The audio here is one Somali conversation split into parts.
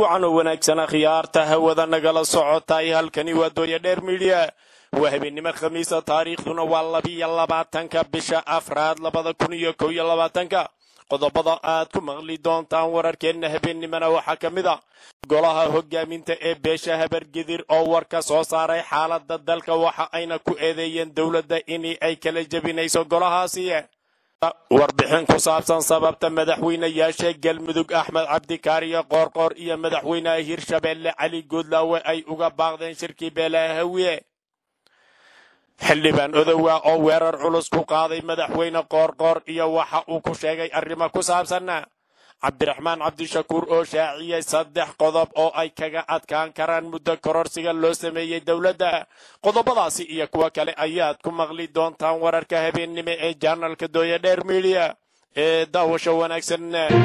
wacan oo wanaagsan akhyaarta hawada nagala socotay halkani waa dooya dheer midiya waa habeennimo khamiisa taariikhduna waa labiyo labaatanka bisha afraad labada kun iyo kow iyo labaatanka qodobada aad ku maqli doontaan wararkeenna habeennimona waxaa ka mid a golaha hogaaminta ee beesha habargedir oo war ka soo saaray xaaladda dalka waxa ayna ku eedeeyeen dowladda in ay kala jebinayso golahaasi warbixin ku saabsan sababta madaxweynayaasha galmudug axmed cabdikaariyo qoorqoor iyo madaxweynaha hirshabeelle cali goodlaawe ay uga baaqdeen shirkii beelaha hawiye xildhibaan odowa oo weerar culus ku qaaday madaxweyne qoorqoor iyo waxa uu ku sheegay arrimo ku saabsanna cabdiraxmaan cabdishakuur oo shaaciyey saddex qodob oo ay kaga adkaan karaan muddo kororsiga loo sameeyey dowladda qodobadaasi iyo kuwo kale ayaad ku maqli doontaan wararka habeennimo ee janalka dooya dheer midiya ee daawasho wanaagsan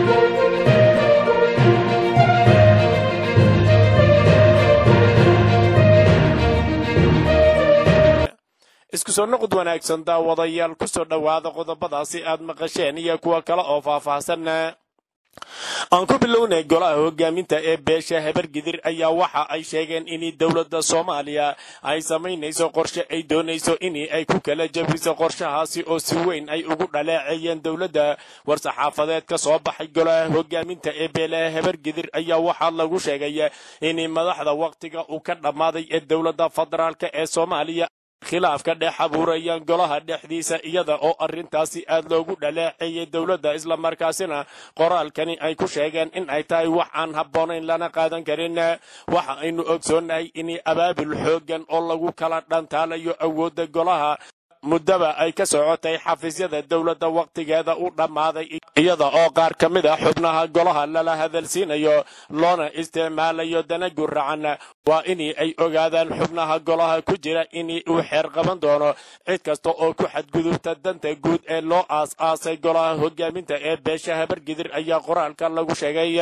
isku soo noqod wanaagsan daawadayaal ku soo dhowaada qodobadaasi aad maqasheen iyo kuwo kale oo faahfaahsan aan ku bilownay golaha hogaaminta ee beesha habargidir ayaa waxa ay sheegeen in dowladda soomaaliya ay samaynayso qorshe ay doonayso in ay ku kala jabiso qorshahaasi oo si weyn ay ugu dhaleeceeyeen dowladda war-saxaafadeed ka soo baxay golaha hogaaminta ee beelaha habargidir ayaa waxaa lagu sheegay in madaxda wakhtiga uu ka dhammaaday ee dowladda federaalk ee soomaaliya khilaafka dhex abuurayaan golaha dhexdiisa iyada oo arrintaasi aad loogu dhaleeceeyey dowladda islamarkaasina qoraalkani ay ku sheegeen in ay tahay wax aan habboonayn lana qaadan karin waxa aynu ogsoonnahay in abaabul xooggan oo lagu kala dhantaalayo awoodda golaha muddaba ay ka socotay xafiisyada dowladda wakhtigeeda u dhammaaday iyada oo qaar ka mid a xubnaha golaha lala hadalsiinayo loona isticmaalayo dana guracan waa in ay ogaadaan xubnaha golaha ku jira in uu xeer qaban doono cid kasta oo ku xadgudubta danta guud ee loo aas-aasay golaha hogaaminta ee beesha habargidir ayaa qoraalka lagu sheegay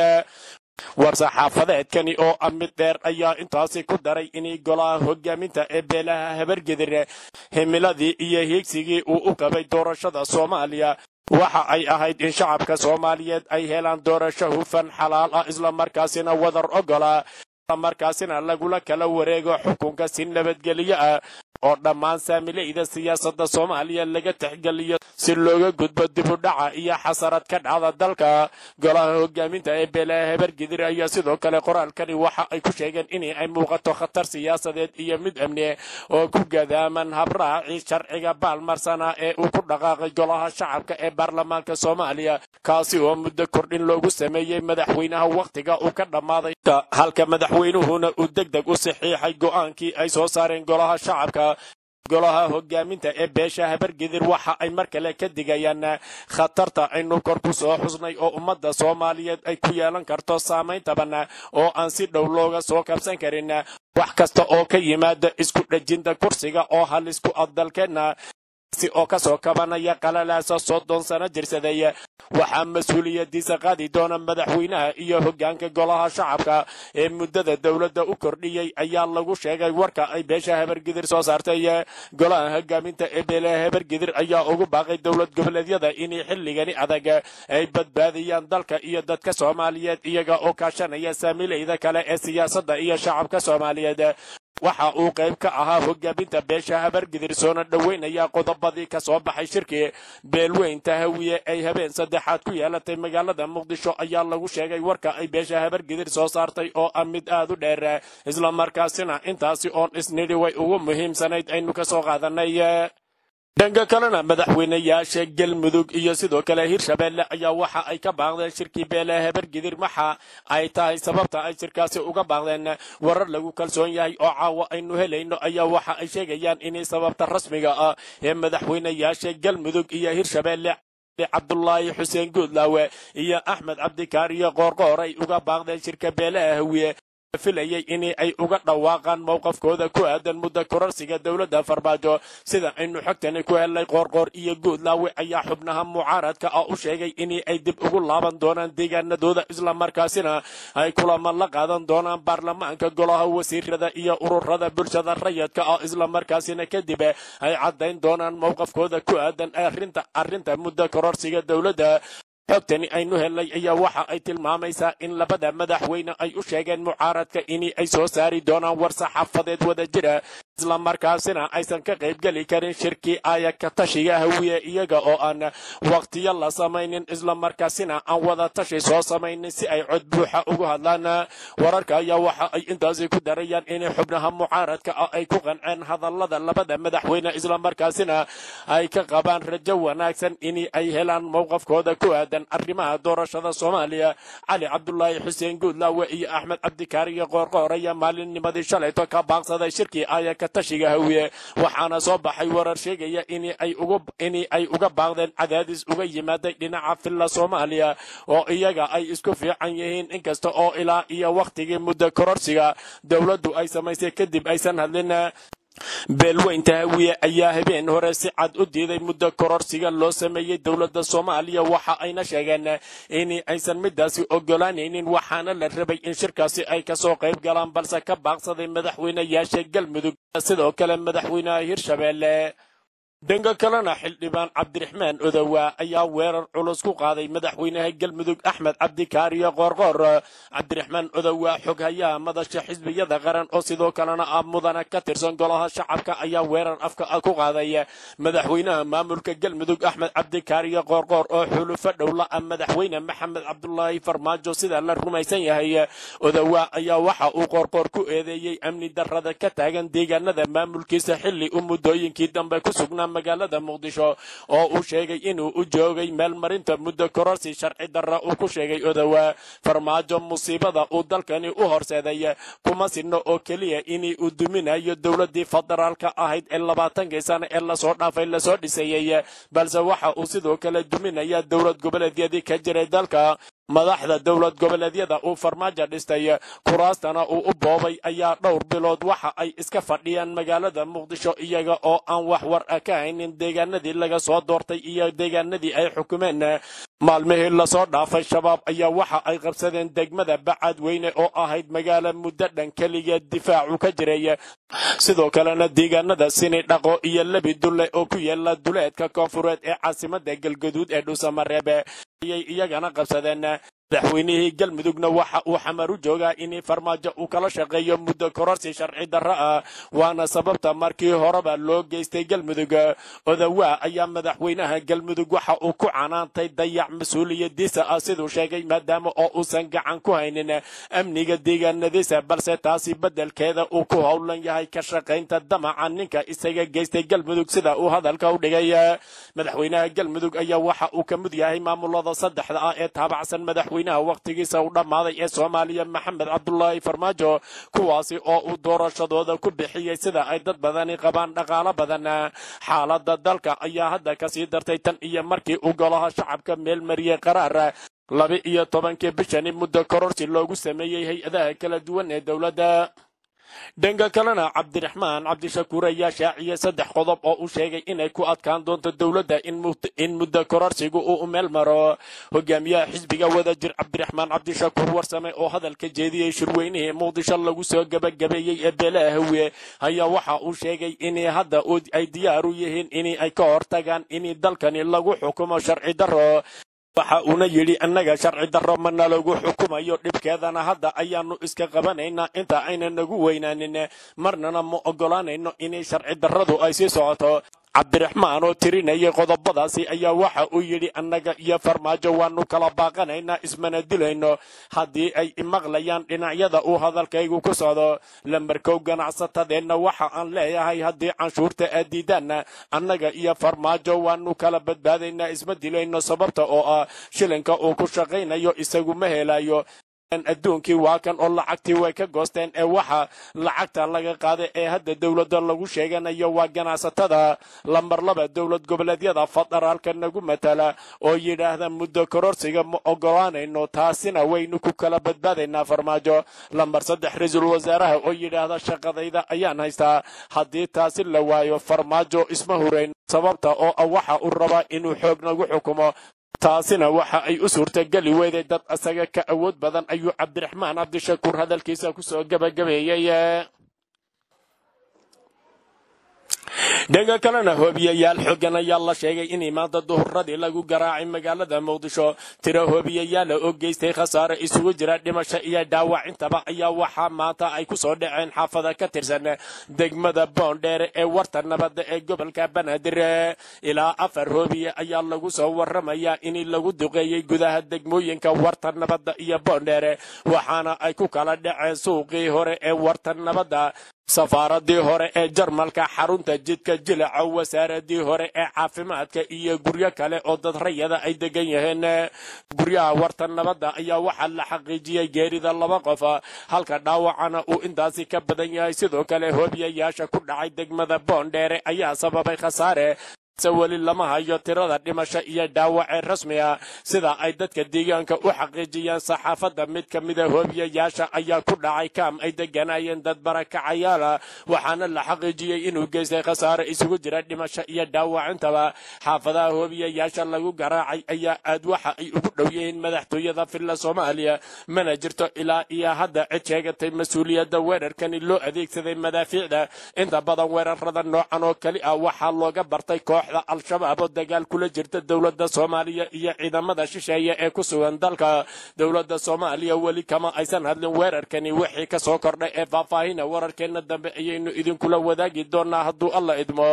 war-saxaafadeedkani oo ah mid dheer ayaa intaasi ku daray in golaha hogaaminta ee beelaha habargedir himiladii iyo hiigsigii uu u qabay doorashada soomaaliya waxa ay ahayd in shacabka soomaaliyeed ay helaan doorasho hufan xalaal ah islamarkaasina wadar ogola islamarkaasina lagula kala wareego xukunka si nabadgelyo ah oo dhammaan saamileyda siyaasadda soomaaliya laga tixgeliyo si looga gudbo dibudhaca iyo xasarad ka dhacda dalka golaha hogaaminta ee beelaha habargidir ayaa sidoo kale qoraalkani waxa ay ku sheegeen in ay muuqato khatar siyaasadeed iyo mid amni oo ku gadaaman habraaci sharciga baalmarsana ee uu ku dhaqaaqay golaha shacabka ee baarlamaanka soomaaliya kaasi oo muddo kordhin loogu sameeyey madaxweynaha wakhtiga uu ka dhammaaday halka madaxweynuhuna uu deg deg u saxiixay go'aankii ay soo saareen golaha shacabka golaha hogaaminta ee beesha habargedir waxa ay mar kale ka digayaan khatarta aynu kor ku soo xusnay oo ummadda soomaaliyeed ay ku yeelan karto saamayn taban oo aan si dhow looga soo kabsan karin wax kasta oo ka yimaada isku dhejinta kursiga oo halisku addalkeenna si oo ka soo kabanaya qalalaasa soddon sano jirsaday waxaa mas-uuliyadiisa qaadi doona madaxweynaha iyo hoggaanka golaha shacabka ee muddada dowladda u kordhiyey ayaa lagu sheegay warka ay beesha habargidir soo saartay golaha hogaaminta ee beelaha habargidir ayaa ugu baaqay dowlad goboleedyada inay xilligani adag ay badbaadiyaan dalka iyo dadka soomaaliyeed iyaga oo kaashanaya saamileyda kale ee siyaasadda iyo shacabka soomaaliyeed waxa uu qayb ka ahaa hogaaminta beesha habargidir soona dhoweynaya qodobadii ka soo baxay shirkii beelweynta hawiye ay habeen saddexaad ku yeelatay magaalada muqdisho ayaa lagu sheegay warka ay beesha habargidir soo saartay oo ah mid aad u dheer islamarkaasina intaasi oon isnidhi way ugu muhiimsanayd aynu ka soo qaadanay dhanka kalena madaxweynayaasha galmudug iyo sidoo kale hirshabeelle ayaa waxa ay ka baaqdeen shirkii beelaha habargidir maxa ay tahay sababta ay shirkaasi uga baaqdeen warar lagu kalsoon yahay oo caawa aynu helayno ayaa waxa ay sheegayaan inay sababta rasmiga ah ee madaxweynayaasha galmudug iyo hirshabeelle cabdulaahi xuseen guudlaawe iyo axmed cabdikaariyo qoorqoor ay uga baaqdeen shirka beelaha hawiye filayay in ay uga dhawaaqaan mowqafkooda ku aadan muddo kororsiga dowladda farmaajo sida aynu xogtani ku helnay qoorqoor iyo guudlaawe ayaa xubnaha mucaaradka ah u sheegay in ay dib ugu laaban doonaan deegaanadooda islamarkaasina ay kulamo la qaadan doonaan baarlamaanka golaha wasiirada iyo ururada bulshada rayadka ah islamarkaasina kadib ay caddayn doonaan mowqafkooda ku aadan arrinta arrinta muddo kororsiga dowladda xogtani aynu helnay ayaa waxa ay tilmaamaysaa in labada madaxweyne ay u sheegeen mucaaradka in ay soo saari doonaan war saxaafadeed wada jira islamarkaasina aysan ka qaybgeli karin shirkii ayaka tashiga hawiye iyaga oo aan waqtiyo la samaynin islamarkaasina aan wada tashi soo samaynin si ay cod buuxa ugu hadlaan wararka ayaa waxa ay intaasi ku darayaan in xubnaha mucaaradka ah ay ku qanceen hadallada labada madaxweyne islamarkaasina ay ka qabaan rajo wanaagsan in ay helaan mowqafkooda ku aadan arrimaha doorashada soomaaliya cali cabdulaahi xuseen guudlaawe iyo axmed cabdikaariyo qoorqoor ayaa maalinnimadii shalayto ka baaqsaday shirkii ayaka tashiga hawiye waxaana soo baxay warar sheegaya in ay uga baaqdeen cadaadis uga yimaaday dhinaca filla soomaaliya oo iyaga ay isku fiican yihiin inkasta oo ilaa iyo wakhtigii muddo kororsiga dowladdu ay samaysay kadib aysan hadlin beelweynta hawiye ayaa habeen hore si cad u diiday muddo kororsiga loo sameeyey dowladda soomaaliya waxa ayna sheegeen in aysan midaasi ogolaanaynin waxaana la rabay in shirkaasi ay kasoo qayb galaan balse ka baaqsaday madaxweyneyaasha galmudug sidoo kale madaxweynaha hirshabeelle dhanka kalena xildhibaan cabdiraxmaan odowa ayaa weerar culus ku qaaday madaxweynaha galmudug axmed cabdikaariyo qoorqoor cabdiraxmaan odowa xoghayaha madasha xisbiyada qaran oo sidoo kalena ah mudana ka tirsan golaha shacabka ayaa weerar afka ku qaaday madaxweynaha maamulka galmudug axmed cabdikaariyo qoorqoor oo xulufo dhowla ah madaxweyne maxamed cabdulaahi farmaajo sida la rumaysan yahay odowa ayaa waxa uu qoorqoor ku eedeeyey amni darrada ka taagan deegaanada maamulkiisa xilli u muddooyinkii dambe ku sugnaa magaalada muqdisho oo uu sheegay inuu u joogay meel marinta muddo kororsi sharci darra uu ku sheegay odowa farmaajo musiibada uu dalkani u horseeday kuma sinno oo keliya in uu duminayo dowladii federaalka ahayd ee labaatankii sano ee lasoo dhaafay lasoo dhisayey balse waxa uu sidoo kale duminaya dowlad goboleedyadii ka jiray dalka madaxda dowlad goboleedyada uu farmaajo dhistay kuraastana uu u boobay ayaa dhowr bilood waxa ay iska fadhiyaan magaalada muqdisho iyaga oo aan wax war ah ka haynin deegaanadii laga soo doortay iyo deegaanadii ay xukumeen maalmihii lasoo dhaafay shabaab ayaa waxa ay qabsadeen degmada bacadweyne oo ahayd magaalo muddo dhan keligeed difaacu ka jiray sidoo kalena deegaanada sini dhaqo iyo lebi dulle oo ku yaala duleedka koonfureed ee caasimada galgaduud ee dhuusamareebe ayay iyagana qabsadeen madaxweynihii galmudugna waxa uu xamar u joogaa in farmaajo uu kala shaqeeyo muddo kororsi sharci darro ah waana sababta markii horeba loo geystay galmudug odawa ayaa madaxweynaha galmudug waxa uu ku canaantay dayac mas-uuliyadiisa ah siduu sheegay maadaama oo uusan gacan ku haynin amniga deegaanadiisa balse taasi beddelkeeda uu ku howlan yahay ka shaqaynta damaca ninka isaga geystay galmudug sida uu hadalka u dhigay madaxweynaha galmudug ayaa waxa uu ka mid yahay maamulada saddexda ah ee taabacsan madaxweynaha wakhtigiisa u dhammaaday ee soomaaliya maxamed cabdulaahi farmaajo kuwaasi oo uu doorashadooda ku bixiyey sida ay dad badani qabaan dhaqaalo badan xaaladda dalka ayaa hadda kasii dartay tan iyo markii uu golaha shacabka meel mariyey qaraar laba iyo tobankii bishani muddo kororsi loogu sameeyey hay-adaha kala duwan ee dowladda dhanka kalena cabdiraxmaan cabdishakuur ayaa shaaciyey saddex qodob oo uu sheegay inay ku adkaan doonto dowladda in muddo kororsigu uu meel maro hogaamiyaha xisbiga wadajir cabdiraxmaan cabdishakuur warsame oo hadalka jeediyey shirweynihii muqdisho lagu soo gabagabeeyey ee beelaha hawiye ayaa waxa uu sheegay in hadda ay diyaar u yihiin in ay ka hortagaan in dalkani lagu xukumo sharci darro waxa uuna yidhi annaga sharci darro mana lagu xukumayo dhibkeedana hadda ayaanu iska qabanaynaa inta aynan nagu weynaanin marnana ma ogolaanayno inay sharci darradu ay sii socoto cabdiraxmaan oo tirinayay qodobadaasi ayaa waxa uu yidhi annaga iyo farmaajo waanu kala baaqanaynaa ismana dilayno haddii ay imaqlayaan dhinacyada uu hadalkaygu ku socdo lambarkow ganacsatadeenna waxa aan leeyahay haddii canshuurta aad diidaanna annaga iyo farmaajo waanu kala badbaadaynaa isma dilayno sababta oo ah shilinka uu ku shaqaynayo isagu ma helayo adduunkii waa kan oo lacagtii way ka goosteen ee waxa lacagta laga qaaday ee hadda dowladda lagu sheeganayo waa ganacsatada lambar laba dowlad goboleedyada federaalka nagu matala oo yidhaahda muddo kororsiga ma ogolaanayno taasina waynu ku kala badbaadaynaa farmaajo lambar saddex ra-iisul wasaaraha oo yidhaahda shaqadayda ayaan haystaa haddii taasi la waayo farmaajo isma hurayn sababta oo ah waxa uu rabaa inuu xoog nagu xukumo taasina waxa ay u suurtageli weyday dad isaga ka awood badan ayuu cabdiraxmaan cabdishakuur hadalkiisa kusoo gabagabeeyey dhanka kalena hoobiyayaal xoogan ayaa la sheegay in maanta duhuradii lagu garaacay magaalada muqdisho tiro hoobiyayaala oo geystay khasaare isugu jira dhimasho iyo dhaawac intaba ayaa waxaa maanta ay ku soo dhaceen xaafada ka tirsan degmada boondheere ee warta nabadda ee gobolka banaadir ilaa afar hoobiye ayaa lagu soo waramayaa in lagu duqeeyey gudaha degmooyinka warta nabadda iyo boondheere waxaana ay ku kala dhaceen suuqii hore ee warta nabadda safaaradii hore ee jarmalka xarunta jidka jilaca wasaaradii hore ee caafimaadka iyo guryo kale oo dad rayada ay degan yihiin guryaha warta nabadda ayaa waxaa la xaqiijiyey geerida laba qof halka dhaawacana uu intaasi ka badan yahay sidoo kale hoobiyayaasha ku dhacay degmada boondheere ayaa sababay khasaare weli lama hayo tirada dhimasho iyo dhaawacee rasmiga sida ay dadka deegaanka u xaqiijiyeen saxaafadda mid ka mida hoobiyayaasha ayaa ku dhacay kaam ay deganayeen dad barakacayaala waxaana la xaqiijiyey inuu geystay khasaare isugu jira dhimasho iyo dhaawacintaba xaafadaha hoobiyayaasha lagu garaacay ayaa aad waxa ay ugu dhow yihiin madaxtooyada filla soomaaliya mana jirto ilaa iyo hadda cid sheegatay mas-uuliyadda weerarkani loo adeegsaday madaafiicda inta badan weerarada noocan oo keli ah waxaa looga bartay koox al-shabaab oo dagaal kula jirta dowladda soomaaliya iyo ciidamada shisheeye ee ku sugan dalka dowladda soomaaliya weli kama aysan hadlin weerarkani wixii ka soo kordhay ee faahfaahina wararkeenna dambe ayaynu idinkula wadaagi doonaa hadduu alla idmo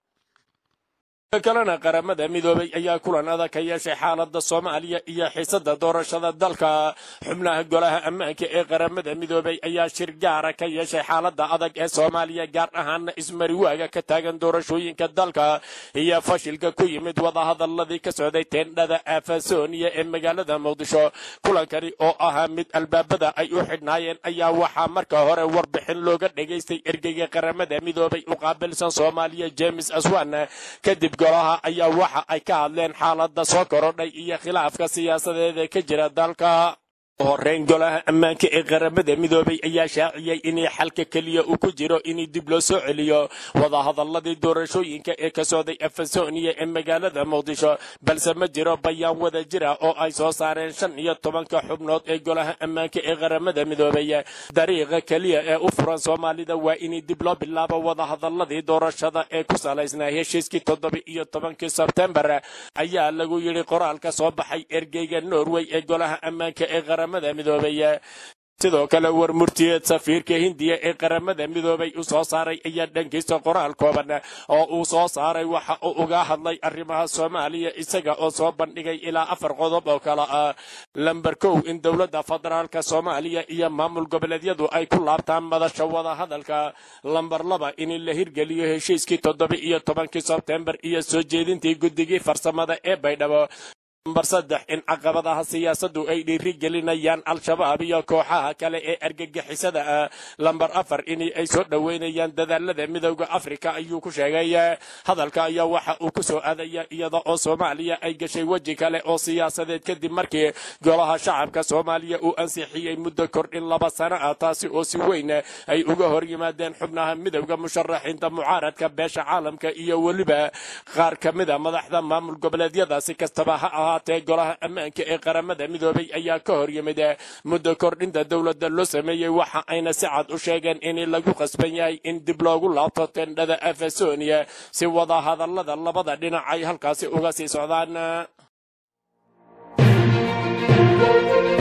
kalena qaramada midoobay ayaa kulan adag ka yeeshay xaalada soomaaliya iyo xiisada doorashada dalka xubnaha golaha ammaanka ee qaramada midoobay ayaa shir gaara ka yeeshay xaalada adag ee soomaaliya gaar ahaana ismariwaaga ka taagan doorashooyinka dalka iyo fashilka ku yimid wadahadaladii ka socday teendhada afasooniya ee magaalada muqdisho kulankani oo ahaa mid albaabada ay u xidhnaayeen ayaa waxaa marka hore warbixin looga dhegaystay ergeyga qaramada midoobay u qaabilsan soomaaliya james aswan kadib golaha ayaa waxa ay ka hadleen xaalada soo korodhay iyo khilaafka siyaasadeed ee ka jira dalka horeyn golaha ammaanka ee qaramada midoobay ayaa shaaciyey inay xalka keliya uu ku jiro in dib loo soo celiyo wadahadaladii doorashooyinka ee ka socday afasooniya ee magaalada muqdisho balse ma jiro bayaan wada jira oo ay soo saareen shan iyo tobanka xubnood ee golaha ammaanka ee qaramada midoobay dariiqa keliya ee u furan soomaalida waa in dib loo bilaabo wadahadaladii doorashada ee ku salaysnaa heshiiskii toddoba iyo tobankii sebtembar ayaa lagu yidhi qoraal ka soo baxay ergeyga norway ee golaha ammaanka ee qaramada midoobay sidoo kale war murtiyeed safiirka hindiya ee qaramada midoobay u soo saaray ayaa dhankiisa qoraal kooban oo uu soo saaray waxa uu uga hadlay arrimaha soomaaliya isaga oo soo bandhigay ilaa afar qodob oo kale ah lamber kow in dowladda federaalka soomaaliya iyo maamul goboleedyadu ay ku laabtaan madasha wada hadalka lamber laba in la hirgeliyo heshiiskii toddoba iyo tobankii sebtembar iyo soo jeedintii guddigii farsamada ee baydhabo lambar saddex in caqabadaha siyaasaddu ay dhiiri gelinayaan al-shabaab iyo kooxaha kale ee argagixisada ah lambar afar in ay soo dhoweynayaan dadaalada midowda afrika ayuu ku sheegay hadalka ayaa waxa uu ku soo aadaya iyada oo soomaaliya ay gashay weji kale oo siyaasadeed kadib markii golaha shacabka soomaaliya uu ansixiyey muddo kordhin laba sano ah taasi oo si weyn ay uga hor yimaadeen xubnaha midowda musharaxiinta mucaaradka beesha caalamka iyo weliba qaar ka mida madaxda maamul goboleedyada si kastaba ha ahaatee golaha ammaanka ee qaramada midoobay ayaa ka hor yimid muddo kordhinta dowladda loo sameeyey waxa ayna si cad u sheegeen in lagu qasban yahay in dib loogu laabto tendhada afasonia si wada hadallada labada dhinac ay halkaasi uga sii socdaan